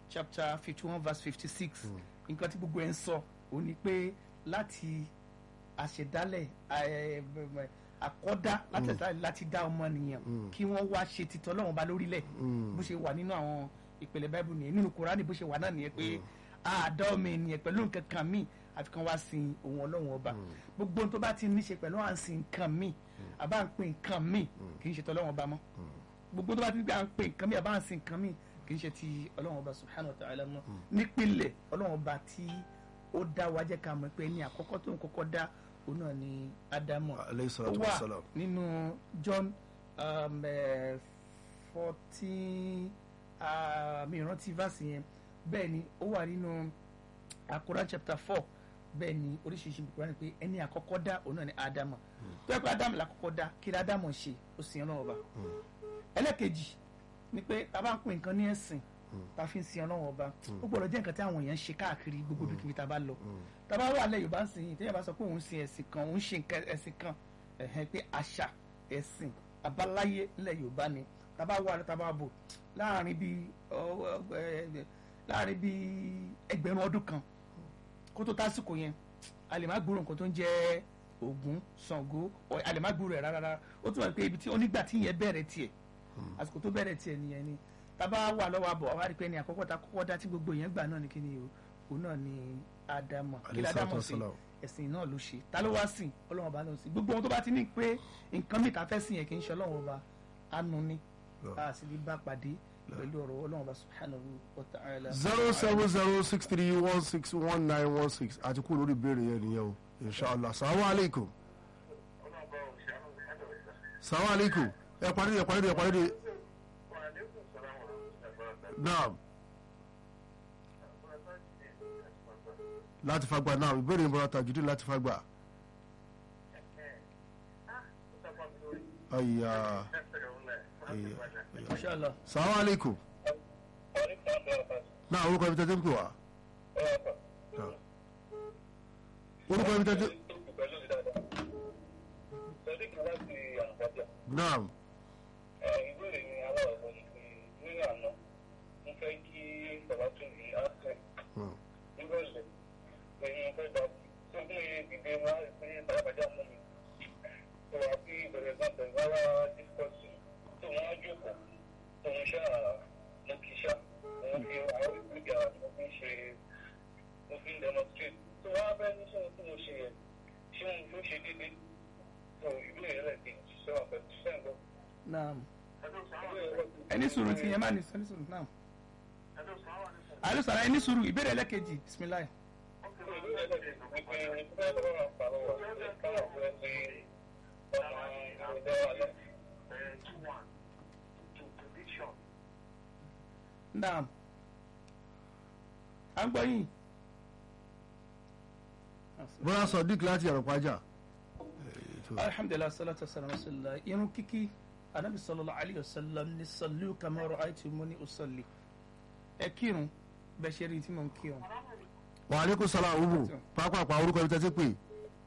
chapter fifty one verse fifty six nǹkan tí gbogbo ẹ̀ ń sọ ò ní pé láti àṣẹdálẹ̀ ẹ, ẹ, àkọ́dá láti àṣẹdálẹ̀ láti dá ọmọnìyàn kí wọ́n wá ṣe títọ́ Ọlọ́run bá lórílẹ̀ bó ṣe wà nínú àwọn ìpele báíbù nìyẹn nínú Kùránì bó ṣe wà náà nìyẹn pé àádá ọmọ ènìyàn pẹ̀lú nǹkan kan míì àfi kan wá sin òun Ọlọ́run ọba gbogbo ohun tó bá ti ní ṣe pẹ̀lú à ń sin nǹkan míì àbá ń pè nǹkan míì kì í ṣe tọ́lọ́run ọba mọ́ gbogbo tó bá ti gbé à ń pè nǹkan míì àbá ń sin nǹkan míì kì í ṣe ti Ọlọ́run ọba subhanahu wa ta'ala mọ́ nípìnlẹ̀ Ọlọ́run ọba tí ó dá wa jẹ́ ká mọ̀ pé ní àkọ́kọ́ tó ń kọ́kọ́ dá òun náà ni Ádámù Alayhi ó salatu wà wassalam. nínú John um, eh, fourteen ah, mi rántí verse yẹn bẹ́ẹ̀ ni ó wà nínú Quran chapter four bẹ́ẹ̀ ni oríṣiríṣi Quran pé ẹni àkọ́kọ́ dá òun náà ni Ádámù tó yẹ pé Ádámù làkọ́kọ́ dá kí ni Ádámù ṣe ó sì yẹn náà ọba ẹlẹ́kejì ni pé tá a bá ń pè nǹkan ní ẹ̀sìn tá a fi ń sin ọlọ́run ọba ó gbọ́dọ̀ jẹ́ nǹkan tí àwọn èèyàn ń ṣe káàkiri gbogbo ibikíbi tá a bá lọ tá a bá wà lẹ́ Yorùbá ń sìn yìí téèyàn bá sọ pé òun sin ẹ̀sìn kan òun ṣe nǹkan ẹ̀sìn kan ẹ̀hẹ́n pé àṣà ẹ̀sìn àbáláyé ńlẹ̀ Yorùbá ni tá a bá wà tá a bá bò láàrin bíi ọ- ọ- ẹ- láàrin bíi ẹgbẹ̀rún ọdún kan kó tó tásìkò yẹn a lè má gbúrò nǹkan tó ń jẹ́ Ògún Ṣàngó ọ- a lè má gbúrò ẹ̀ rárá rárá ó túmọ̀ pé ibi tí onígbà tí yẹn bẹ̀rẹ̀ tiẹ̀ àsìkò tó bẹ̀rẹ̀ tiẹ̀ nìyẹn ni tábà wà lọ́wọ́ àbọ̀ àwọn àdìpẹ́ ni àkọ́kọ́ ta kọ́kọ́ dá tí gbogbo yẹn gbà náà ni kí ni o òun náà ni Ádámù kí ni Alayhi salatu Ádámù sí wassalam. ẹ̀sìn náà ló ṣe ta ló wá sìn Ọlọ́run ọba ló ń sìn gbogbo ohun tó bá ti ní pé nǹkan mìta fẹ́ sìn yẹn kì í ṣe Ọlọ́run ọba anu ni a sì lè bá pàdé pẹ̀lú ọ̀rọ̀ Ọlọ́run ọba subhanahu wa ta'ala. zero seven zero six three one six one nine one six àti kú lórí ìbéèrè yẹn nìyẹn o inshallah salamu aleykum salamu aleykum ẹ parí ẹ parí ẹ parí naam láti fagbá naam ìbéèrè ìmọ̀ràn tajudé láti fagbá ayya ayya ayya Inshallah. salamu aleykum náà orúkọ ibi tẹ́tẹ́ ń pè wá Naam. orúkọ ibi tẹ́tẹ́ naam ìbéèrè ni aláwọ̀ ni pé nínú àná mo fẹ́ kí bàbá tún ní àṣẹ Hmm. nírọ̀lẹ́ pẹ̀lú mo fẹ́ gba tó mú iye dìde wá pé bàbájá mú mi tó wá sí ìbẹ̀rẹ̀ náà pẹ̀lú rárá discourse tó wọ́n á jókòó tó ń ṣá mo kì í ṣá mo fi àwọn ìgbéga mo fi ń ṣe mo fi ń demonstrate tó wá bẹ́ẹ̀ ní sọ́wọ́n tí mo ṣe yẹn ṣé mo fi ń ṣe déédéé tó ìbéèrè rẹ̀ kì í ṣe wà pẹ̀lú sẹ́ńgọ́. naam ẹni sùúrù ti yẹn má ní ẹni sùúrù naam. alo sara ẹni sùúrù ìbéèrè ẹlẹ́kejì bisimilayi. naam à ń gbọ́ yín. bọ́lá sọ̀dík láti àrùpájà alhamdulilah salatu wa salam rasulillah irun kíkí anabi sallallahu alayhi wa sallam ni sallu kama ra'aytumuni usalli ẹ kírun bẹ́ẹ̀ ṣe rí tí mo ń kírun. wà á ní kó sọlá òwúbù pápápá orúkọ ibi tẹ́tẹ́ pè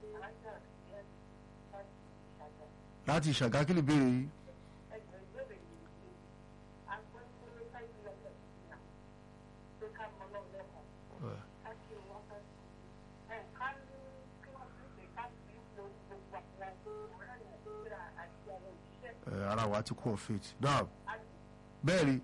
láti ìṣàgá kí lè béèrè yìí ẹ, ara wa ti kún faith náà bẹ́ẹ̀ ni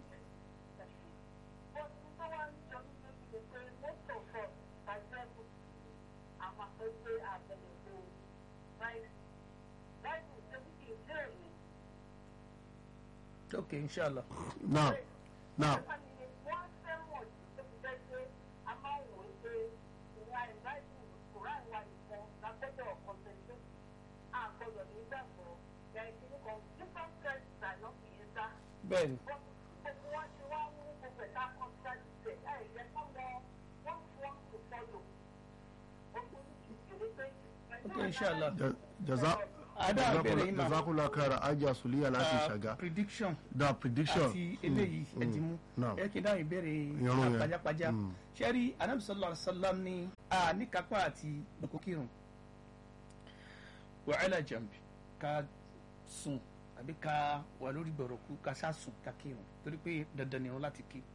ok inshallah. náà náà bẹ́ẹ̀ni ok inshallah. Ja- jaza ada bẹ̀rẹ̀ yín ma jazakunla kara ajá suliya láti ìṣàgá prediction da prediction àti eléyìí ẹ̀dínmú náà ẹ kí n dáhùn ìbéèrè Irun yẹn. pajápajá Mm. ṣẹ́rí anabi sallallahu alayhi wa sallam ní a ní kápá àti dòkókìrùn wàhálà jàmbí ká sùn àbí ká wà lórí gbọ̀rọ̀kú ká sá sùn ká kírun torí pé dandan ni irun láti kí